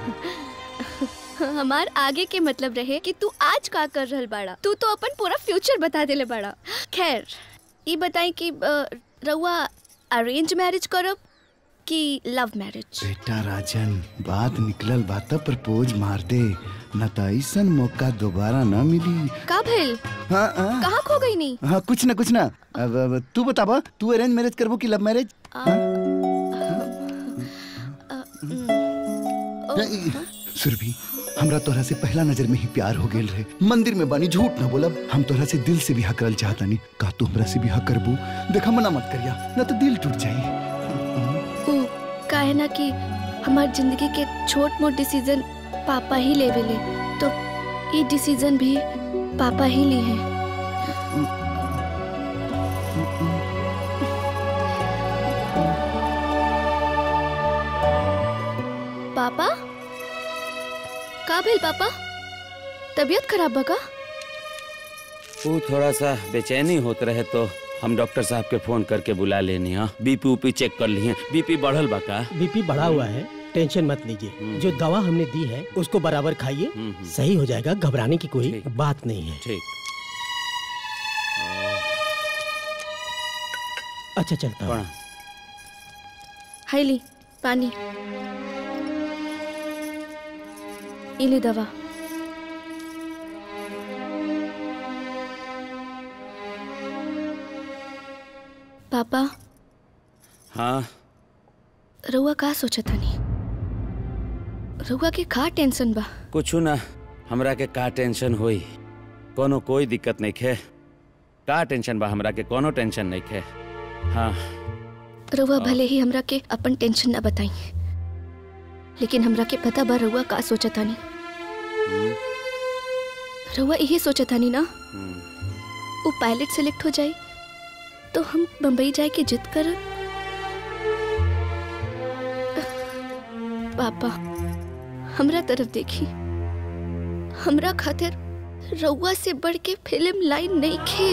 हमार आगे के मतलब रहे कि तू आज का कर रहल बाड़ा तू तो अपन पूरा फ्यूचर बता देले बाड़ा खैर ये बताई कि अ, रउआ अरेंज मैरिज करब कि लव मैरिज
बेटा राजन बात निकलल बात प्रपोज मार दे न तो ऐसन मौका दोबारा ना मिली
का भेल
हाँ हाँ
कहाँ खो गई नी
हाँ कुछ ना कुछ ना अब, अब तू बताबा तू अरेंज मैरिज करबो कि लव मैरिज सुरभि हमरा तोहरा से पहला नजर में ही प्यार हो गेल रहे मंदिर में बानी झूठ ना बोलब हम तोहरा से दिल से बिहा करल चाहतानी का तू हमरा से बिहा करबू देखा मना मत करिया न तो दिल टूट जाई
ऊ का है ना कि हमार जिंदगी के छोट मोट डिसीजन पापा ही लेवेले तो ये डिसीजन भी पापा ही ली है पापा का भेल पापा तबीयत खराब बा का
वो थोड़ा सा बेचैनी होत रहे तो हम डॉक्टर साहब के फोन करके बुला लेनी हाँ बीपी उपी चेक कर लिए बीपी बढ़ल बा का
बीपी बढ़ा हुआ है टेंशन मत लीजिए जो दवा हमने दी है उसको बराबर खाइए सही हो जाएगा घबराने की कोई बात नहीं है
ठीक
अच्छा चलता हूँ
हाय ली पानी इली दवा पापा
हाँ
रउआ का सोचा नहीं रउआ के का टेंशन बा
कुछ ना हमरा के का टेंशन होई कोनो कोई दिक्कत नहीं खे का टेंशन बा हमरा के कोनो टेंशन नहीं खे हाँ
रउआ भले ही हमरा के अपन टेंशन न बताई लेकिन हमरा के पता बा रउआ का सोचा तानी रउआ यही सोचा तानी ना वो पायलट सेलेक्ट हो जाए तो हम बम्बई जाए के जिद कर पापा हमरा तरफ देखी हमरा खातिर रउआ से बढ़ के फिल्म लाइन नहीं खे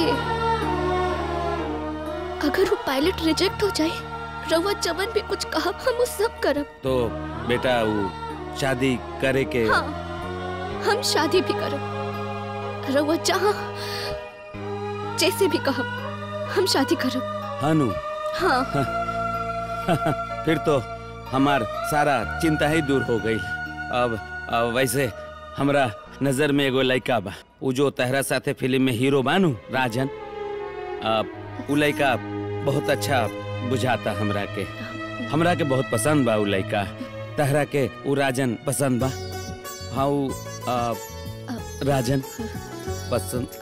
अगर वो पायलट रिजेक्ट हो जाए रउआ जवन भी कुछ कहा हम वो सब करब
तो बेटा वो शादी करे के
हाँ हम शादी भी करब रउआ जहाँ जैसे भी कहब हम शादी करब
हनु
हाँ
फिर तो हमार सारा चिंता ही दूर हो गई अब, अब वैसे हमरा नजर में एगो लड़का बा उ जो तहरा साथे फिल्म में हीरो बानू राजन अब उ लड़का बहुत अच्छा बुझाता हमरा के हमरा के बहुत पसंद बा उ लड़का तहरा के उ राजन पसंद बा हाँ उ आ, राजन पसंद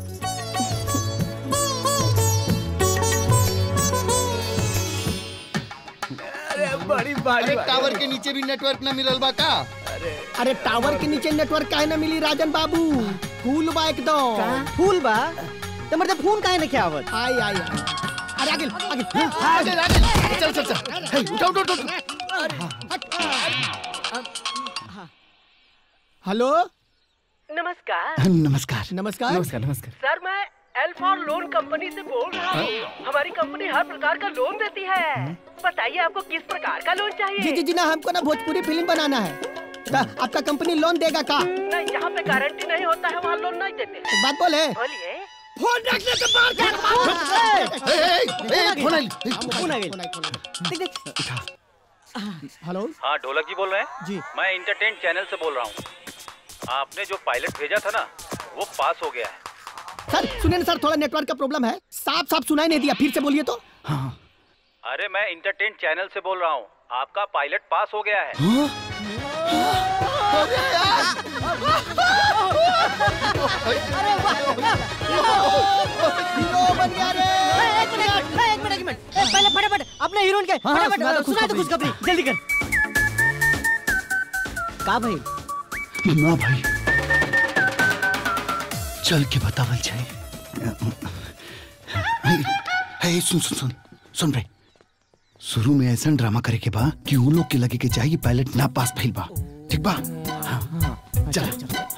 अरे बड़ी
अरे टावर के नीचे भी नेटवर्क ना मिलल बा का
अरे टावर के नीचे नेटवर्क काहे ना मिली राजन बाबू फूल बा एकदम
फूल बा तो मतलब फोन काहे नहीं आवत
आई आई आई। अरे आगे आगे
आगे आगे चल चल चल हे, उठा उठा उठा
हेलो
नमस्कार
नमस्कार
नमस्कार नमस्कार
सर मैं एल्फॉर लोन कंपनी से बोल रहा हूँ हमारी कंपनी हर प्रकार का लोन देती है बताइए आपको किस प्रकार का लोन
जी
चाहिए
जी जी ना हमको ना भोजपुरी फिल्म बनाना है तो आपका कंपनी लोन देगा का
नहीं जहाँ पे गारंटी नहीं होता है वहाँ लोन नहीं देते
एक बात बोले
बोलिए
फोन रखने से बाहर
फोन आ गई
हेलो
हाँ ढोलक जी बोल रहे हैं
जी
मैं इंटरटेन चैनल से बोल रहा हूँ आपने जो पायलट भेजा था ना वो पास हो गया है
सर सुनिए ना सर थोड़ा नेटवर्क का प्रॉब्लम है साफ साफ सुनाई नहीं दिया फिर से बोलिए तो
अरे मैं इंटरटेन चैनल से बोल रहा हूँ आपका पायलट पास हो गया है
एक मिनट एक मिनट एक मिनट ए, पहले फटाफट अपने हीरोइन के
हाँ, हाँ,
फटाफट
सुना दो
सुना दो
खुशखबरी।
खुशखबरी जल्दी कर का भाई
ना भाई चल के बतावल जाए हे सुन सुन सुन सुन भाई शुरू में ऐसा ड्रामा करे के बा कि उन लोग के लगे के चाहिए पायलट ना पास फैल बा ठीक बा हाँ, चल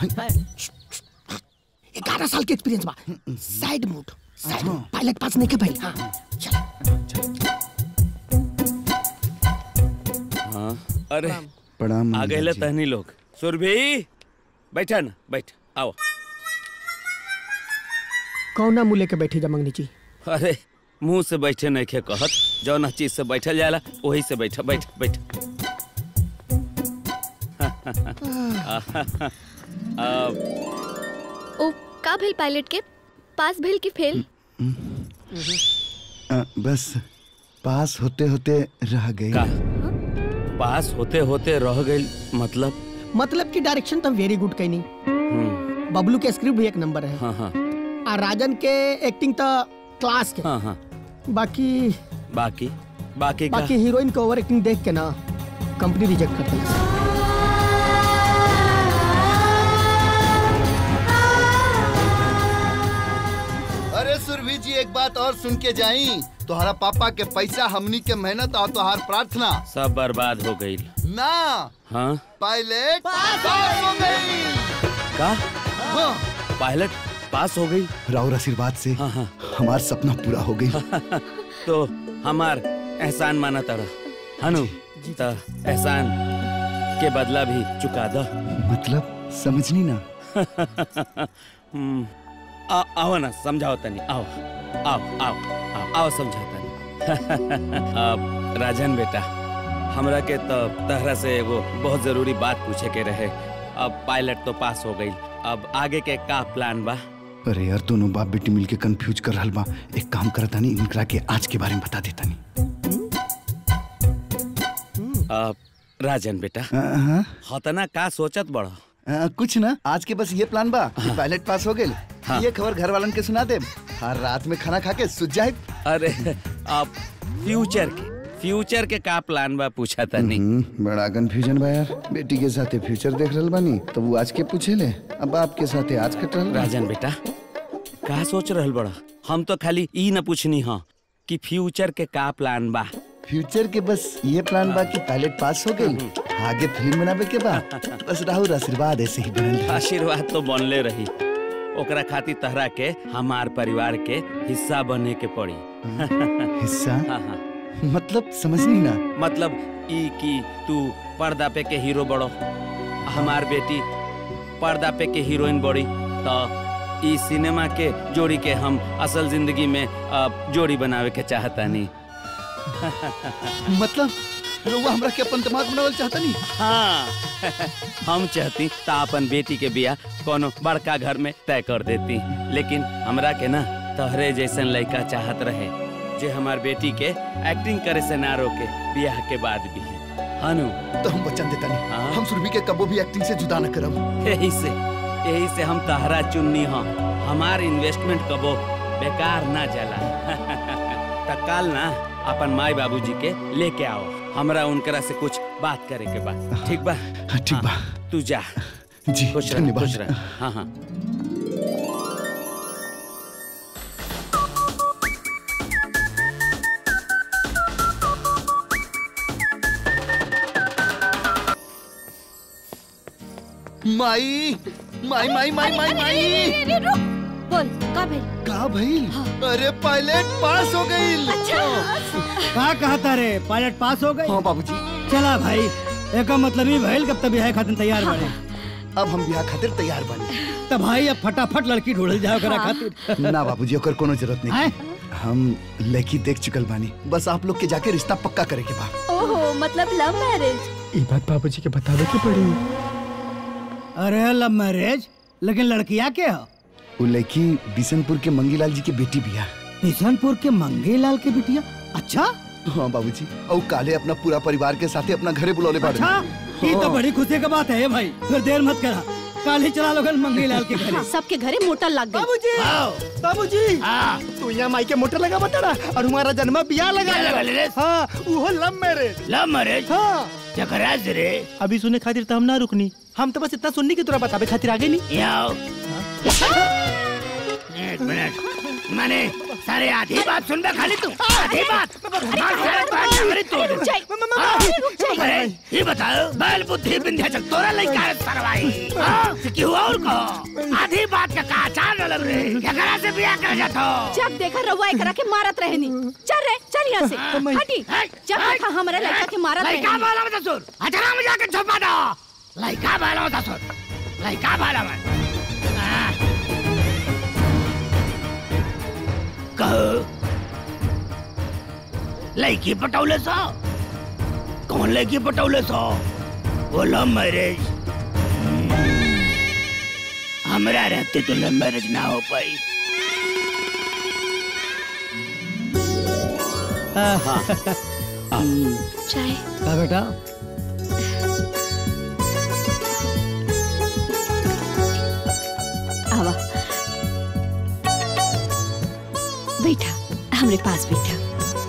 ग्यारह साल के एक्सपीरियंस बा side mood side mood pilot pass नहीं के भाई हाँ,
हाँ अरे
प्रणाम
आ गए तहनी लोग सुरभि बैठा ना बैठ आओ
कौना मुँह लेके बैठी जा मंगनी जी
अरे मुंह से बैठे नहीं खे कहत जौन चीज से बैठल जाला वही से बैठ बैठ बैठ अब
ओ का भेल पायलट के पास भेल की फेल
अ, बस पास होते होते रह गई
पास होते होते रह गई मतलब
मतलब की डायरेक्शन तो वेरी गुड कहनी
हम्म,
बबलू के स्क्रिप्ट भी एक नंबर है
हाँ हाँ
और राजन के एक्टिंग तो क्लास के
हाँ हाँ
बाकी
बाकी बाकी का
बाकी हीरोइन के ओवर एक्टिंग देख के ना कंपनी रिजेक्ट कर देला
अरे सुरभि जी एक बात और सुन के जाई तुम्हारा पापा के पैसा हमनी के मेहनत और तुम्हार प्रार्थना
सब बर्बाद हो गई
ना
हाँ
पायलट पास हो गई
का
हाँ।
पायलट पास हो गई
राउर आशीर्वाद से
हाँ हाँ
हमार सपना पूरा हो गई
तो हमार एहसान माना तड़ा हनु तो एहसान के बदला भी चुका दो
मतलब समझनी ना
हम्म, आ- आओ ना समझाओ तनी आओ आओ आओ आओ आओ समझाओ तनी अब राजन बेटा हमरा के तो तहरा से एगो बहुत जरूरी बात पूछे के रहे अब पायलट तो पास हो गई अब आगे के का प्लान बा
अरे यार दोनों बाप बेटी मिलके कंफ्यूज कर रहल बा एक काम करता नहीं इनकरा के आज के बारे में बता देता नहीं
अब राजन बेटा
हाँ
हतना का सोचत बड़ा
आ, कुछ ना आज के बस ये प्लान बा कि पायलट पास हो गए
हाँ।
ये खबर घर वालन के सुना दे हर रात में खाना खा के सुत जाए
अरे अब फ्यूचर के फ्यूचर के का प्लान बा पूछा तनी
हम्म, बड़ा कंफ्यूजन बा यार बेटी के साथे फ्यूचर देख रहल बानी तो वो आज के पूछे ले अब बाप के साथे आज कट रहल बा।
राजन बेटा का सोच रहल बड़ा हम तो खाली ई न पूछनी हाँ कि फ्यूचर के का प्लान बा
फ्यूचर के बस ये प्लान बा कि पायलट पास हो गई आगे फिल्म बनावे के बा बस राहुल आशीर्वाद ऐसे ही बनल रही।
आशीर्वाद तो बनले रही ओकरा खातिर तहरा के हमार परिवार के हिस्सा बने के पड़ी
हिस्सा
हाँ हाँ
मतलब समझनी ना
मतलब ई कि तू पर्दा पे के हीरो बड़ो हमार बेटी पर्दा पे के हीरोइन बड़ी तो ई सिनेमा के जोड़ी के हम असल जिंदगी में अ, जोड़ी बनावे के चाहता नहीं
मतलब रउआ हमरा के अपन दिमाग बनावल चाहता नहीं
हाँ हम चाहती ता अपन बेटी के बियाह कोनो बड़का घर में तय कर देती लेकिन हमरा के ना तोहरे जैसन लड़का चाहत रहे जे हमार बेटी के एक्टिंग करे से ना रोके बियाह के बाद भी हनु
तो हम वचन देता नहीं हम सुरभि के कबो भी एक्टिंग से जुदा न करब
यही से यही से हम तहरा चुननी हो हमार इन्वेस्टमेंट कबो बेकार ना जाला त काल ना अपन माई बाबूजी के लेके आओ हमरा उनकरा से कुछ बात करे के बा ठीक बा
ठीक बा
तू जा
जी
खुश रह
धन्यवाद।
खुश रह हाँ हाँ
माई माई माई माई माई माई
बोल का भेल
का भाई अरे पायलट पास हो गई
का कहता रे पायलट पास हो गई
हाँ बाबूजी
चला भाई एक मतलब ही भइल कब तक बिहार खातिर तैयार बने
अब हम बियाह खातिर तैयार बने
तो भाई अब फटाफट लड़की ढूंढल जाओ करा खातिर
ना बाबूजी ओकर कोनो जरूरत नहीं हम लड़की देख चुकल बानी बस आप लोग के जाके रिश्ता पक्का करे के बा
ओहो मतलब लव मैरिज
ये बात बाबूजी के बतावे की पड़ी
अरे लव मैरिज लेकिन लड़कियां के हो
वो लड़की बिशनपुर के मंगीलाल जी के बेटी बिया
किशनपुर के मंगेलाल के बिटिया अच्छा
हाँ बाबूजी और काले अपना पूरा परिवार के साथे अपना घरे बुलौले बाड़े
अच्छा ये तो बड़ी खुशी का बात है भाई फिर देर मत करा कल ही चला लोगन मंगेलाल के घरे
सबके घरे मोटर लग गई
बाबूजी बाबूजी तू यहाँ माई के मोटर लगा बता और हमारा जन्म बियाह लगा
क्या लगा ले रे?
हाँ वो लव मैरिज
लव मैरिज
हाँ
चकरा से रे
अभी सुने खातिर तो हम ना रुकनी हम तो बस इतना सुननी की तोरा बतावे खातिर आगे नहीं
यहाँ आओ एक मिनट माने सारे आधी बात सुन बे खाली तू आधी बात मार सारे बात नंबरी तोड़ दे हाँ? अरे ये बताओ बैल बुद्धि विंध्याचल तोरा लइका है सरवाई हाँ? कि हुआ और को आधी बात का कहा चाल न लग रे एकरा से बियाह कर जातो
जब देखा रउआ एकरा के मारत रहनी चल रे चल यहाँ से हटी जब देखा हमारे लड़का के मारत
लइका
रहनी
बाला मत सुन अचरा में जाके छुपा दो लइका बाला मत सुन लइका बाला मत हाँ। कहो लड़की पटौले सो कौन लड़की पटौले सो वो लव मैरिज हमरा रहते तो लव मैरिज ना हो पाई
चाय
का बेटा
आवा बैठा हमरे पास बैठा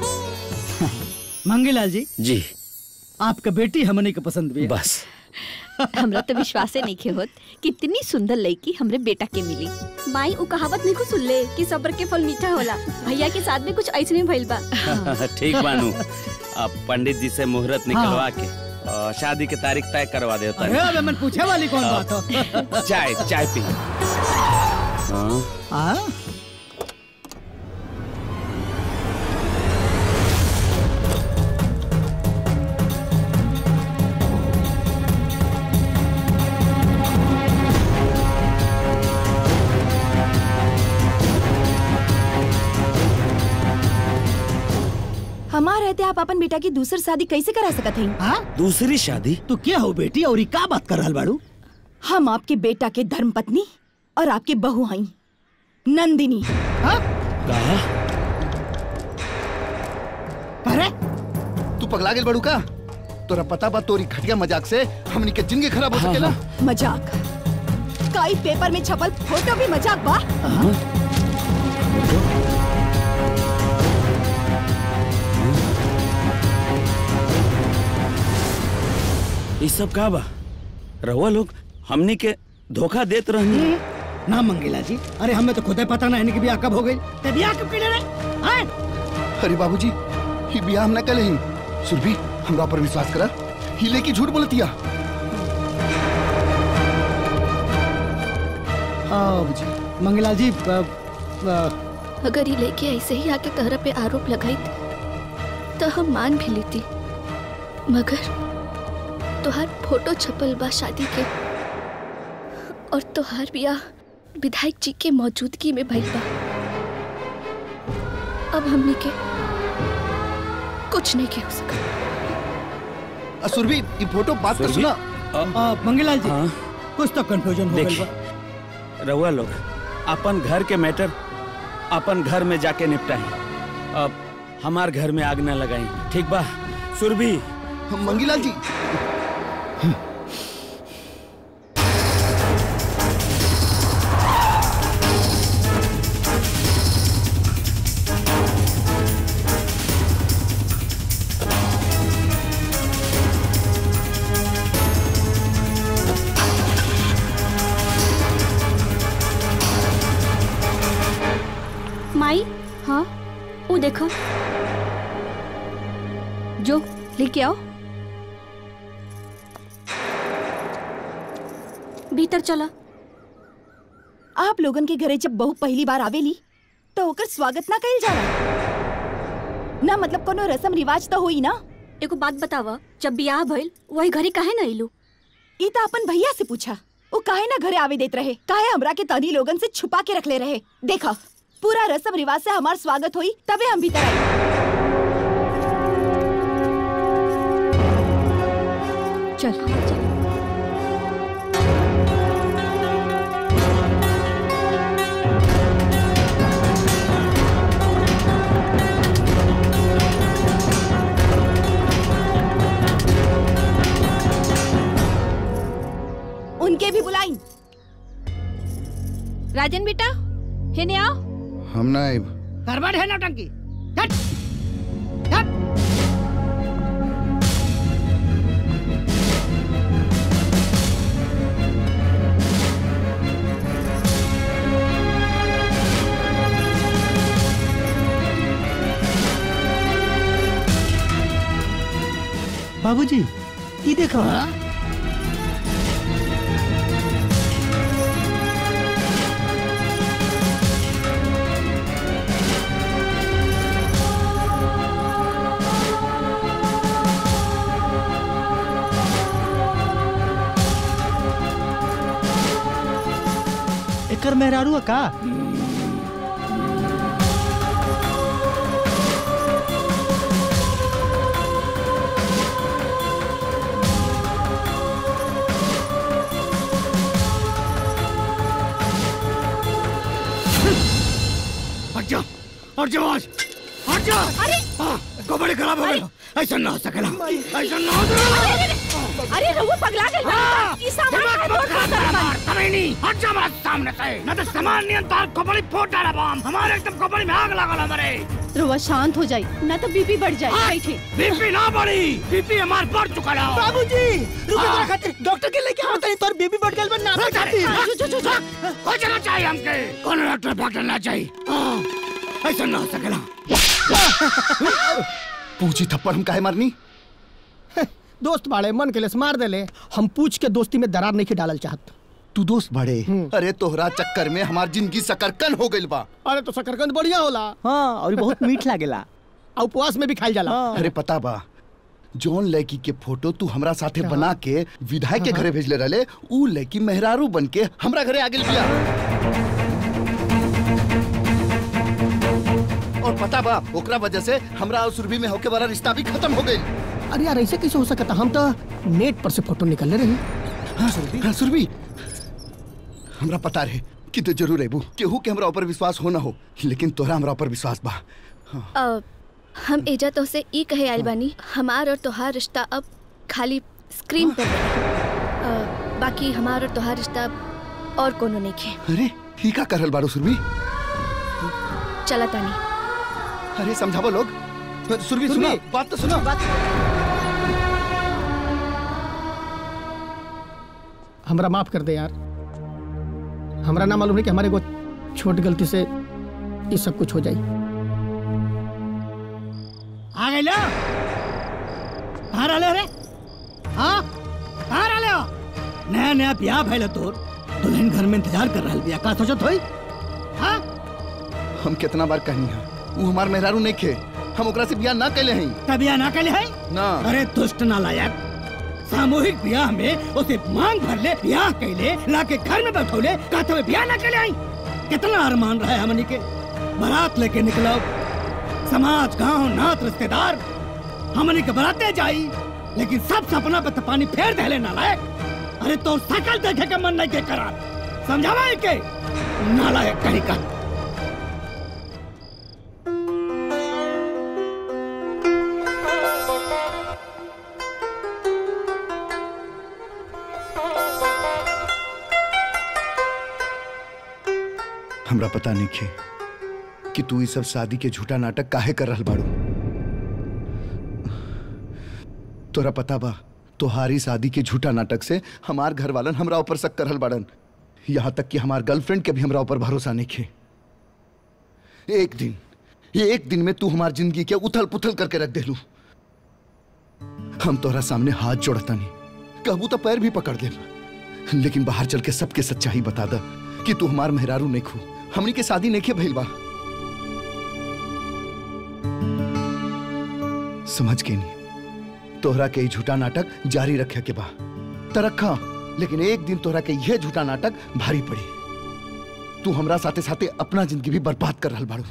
मंगेलाल जी
जी
आपका बेटी हमने के पसंद भी है
बस
हमरा तो विश्वास नहीं के होत कितनी सुंदर लड़की हमरे बेटा के मिली
माई उ कहावत नहीं सुन ले कि सब्र के फल मीठा होला भैया के साथ में कुछ ऐसे में भइल बा
ठीक बानू अब पंडित जी से मुहूर्त निकलवा के अ, शादी की तारीख तय करवा दे
अरे अबे मन पूछे वाली कौन बात हो
चाय चाय पी हाँ
हाँ
हमार रहते आप अपन बेटा की दूसरी शादी कैसे करा सकत हैं
हाँ
दूसरी शादी
तू क्या हो बेटी और ये का बात कर रहल बाड़ू
हम आपके बेटा के धर्म पत्नी और आपके बहू हई नंदिनी
हाँ
कहा
अरे
तू पगला गेल बड़ू का तोरा पता बा तोरी घटिया मजाक से हमनी के जिंदगी खराब हो सकेला
मजाक काई पेपर में छपल फोटो भी मजाक बा
ये सब का बा रहुआ लोग हमनी के धोखा देत रहनी
ना मंगेला जी अरे हमें तो खुद ही पता ना इनकी ब्याह कब हो गई ते ब्याह कब के रे हाँ
अरे बाबूजी ही बियाह हम ना कले ही सुरभि हमरा पर विश्वास करा हिले की झूठ बोलतिया
बाबूजी मंगेलाल जी अ, अ,
अगर ये लेके ऐसे ही आके तहरा पे आरोप लगाई तो हम मान भी लेती मगर तुहार फोटो छपल बा शादी के और तुहार ब्याह विधायक जी के मौजूदगी में भइल बा अब हमने के कुछ नहीं के हो सका
अ, सुरभि ये फोटो बात तो सुना
अ, मंगेलाल जी कुछ तो कंफ्यूजन हो गई
देखिए
बा
रहुआ लोग अपन घर के मैटर अपन घर में जाके निपटाई अब हमार घर में आग न लगाई ठीक बा सुरभि
मंगीलाल जी
माई हाँ वो देखो जो लेके आओ भीतर चला
आप लोगन के घरे जब बहू पहली बार आवेली तो ओकर स्वागत ना कइल जाला ना मतलब कोनो रस्म रिवाज तो होई ना
एगो बात बतावा जब बियाह भइल वही घरे काहे न अइलू
ई तो अपन भैया से पूछा वो काहे ना घरे आवे देत रहे काहे हमरा के तनी लोगन से छुपा के रखले रहे देखा पूरा रस्म रिवाज से हमार स्वागत होई तबे हम भीतर आई चल उनके भी बुलाई
राजन बेटा हेने आओ
हम ना आइब
करबट है नौटंकी
बाबूजी ये देखो एकर मेहरारू है का
हट जा हट जा बॉस हट जा अरे कबड्डी खराब हो गया ऐसा ना हो सकेला ऐसा ना हो सकेला
अरे रहुआ पगला गए
हाँ,
ई सामान
दिमाग
का
मत
तोड़
खराब
फोड़
कर,
कर
मार, कभी नहीं हट जा हमारे सामने से न तो सामान नियंत्रण कबड्डी फोड़ डाला बम हमारे एकदम कबड्डी में आग लगा हमारे
रहुआ शांत हो जाए ना तो बीपी बढ़ जाए बैठे
बीपी ना बढ़ी बीपी हमार बढ़ चुका है
बाबूजी रुको
हाँ।
जरा खातिर डॉक्टर के लेके आवत है तोर बेबी बढ़ गइल बा ना
रुक जा,
खातिर
जो, जो, जो, जो। कोई जगह चाहिए हमके कौन डॉक्टर डॉक्टर ना चाहिए हाँ, ऐसा ना हो सकेला
पूछी थप्पड़ हम काहे मारनी
दोस्त बाड़े मन के लिए मार देले हम पूछ के दोस्ती में दरार नहीं डालल चाहत
तू दोस्त बड़े अरे तोहरा चक्कर में हमार जिंदगी सकरकन हो गइल बा
अरे तो शकरकंद बढ़िया होला हाँ और बहुत मीठ लागेला और उपवास में भी खाइल जाला
अरे पता बा जौन लड़की के फोटो तू हमरा साथे बना के विधायक के घरे भेजले रहले ऊ लड़की मेहरारू बन के हमरा घरे आ गेल बिया और पता बा ओकरा वजह से हमरा और सुरभि में होके वाला रिश्ता भी खत्म हो गई
अरे यार ऐसे कैसे हो सकता हम तो नेट पर से फोटो निकल रहे
हाँ सुरभि हाँ सुरभि हमरा पता रहे कि तू जरूर अबू केहू के हमरा ऊपर विश्वास हो ना हो लेकिन तोरा हमरा ऊपर विश्वास बा
अ, हम एजा तो से ई कहे आइल बानी हमार और तोहार रिश्ता अब खाली स्क्रीन पर रही। अ, बाकी हमार और तोहार रिश्ता अब और कोनो नहीं खे
अरे ही का करल बाड़ू सुरभि
चला तानी
अरे समझावो लोग सुरभि सुनो बात तो सुनो
हमरा माफ कर दे यार हमरा ना मालूम है कि हमारे को छोटी गलती से ये सब कुछ हो जाए
आ गए लो कहाँ रहले रे हाँ कहाँ रहले हो नया नया ब्याह भइल तोर दुल्हन घर में इंतजार कर रहल बिया का सोचत होई हाँ
हम कितना बार कहनी है वो हमार मेहरारू नहीं खे हम ओकरा से बियाह ना कैले हैं
का ब्याह ना कैले है
ना
अरे दुष्ट नालायक सामूहिक ब्याह में उसे मांग भर ले ब्याह कैले लाके घर में बैठौले कहते हुए ब्याह ना कैले आई कितना अरमान रहा है हमनी के बारात लेके निकलो समाज गांव नात रिश्तेदार हमनी के बराते जाई लेकिन सब सपना पे तो पानी फेर देले नालायक अरे तो सकल देखे के मन नहीं के करा समझावा है के नालायक कहीं का
हमरा पता नहीं खे कि तू ये सब शादी के झूठा नाटक काहे कर रहल बाड़ू तोरा पता बा तोहारी शादी के झूठा नाटक से हमार घर वालन हमरा ऊपर शक करल बाड़न यहाँ तक कि हमार गर्लफ्रेंड के भी हमरा ऊपर भरोसा नहीं खे एक दिन ये एक दिन में तू हमार जिंदगी के उथल पुथल करके रख देलू हम तोहरा सामने हाथ जोड़ता नहीं कहबू तो पैर भी पकड़ दे लेकिन बाहर चल के सबके सच्चाई बता दा कि तू हमार मेहरारू नहीं खू हमनी के शादी नहीं भइल बा समझ के नहीं तोहरा के ई झूठा नाटक जारी रखे के बा त रखा लेकिन एक दिन तोहरा के यह झूठा नाटक भारी पड़ी तू हमरा साथे साथे अपना जिंदगी भी बर्बाद कर रहल बाड़ू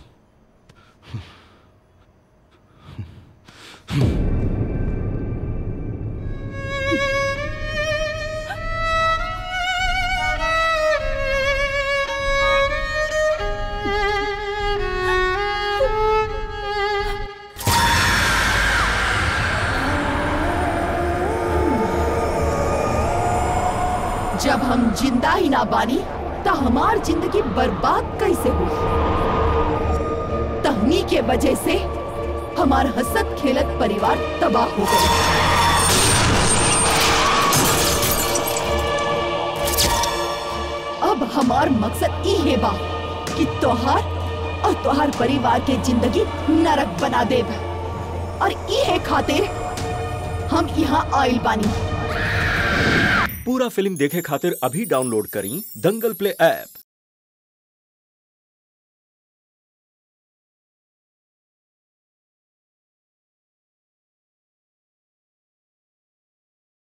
जब हम जिंदा ही ना बानी तो हमार जिंदगी बर्बाद कैसे हो तहनी के वजह से हमार हसत खेलत परिवार तबाह हो गए अब हमार मकसद ई है बा कि तोहार और तोहार परिवार के जिंदगी नरक बना देब और ई है खातिर हम यहाँ आइल बानी
पूरा फिल्म देखे खातिर अभी डाउनलोड करी दंगल प्ले ऐप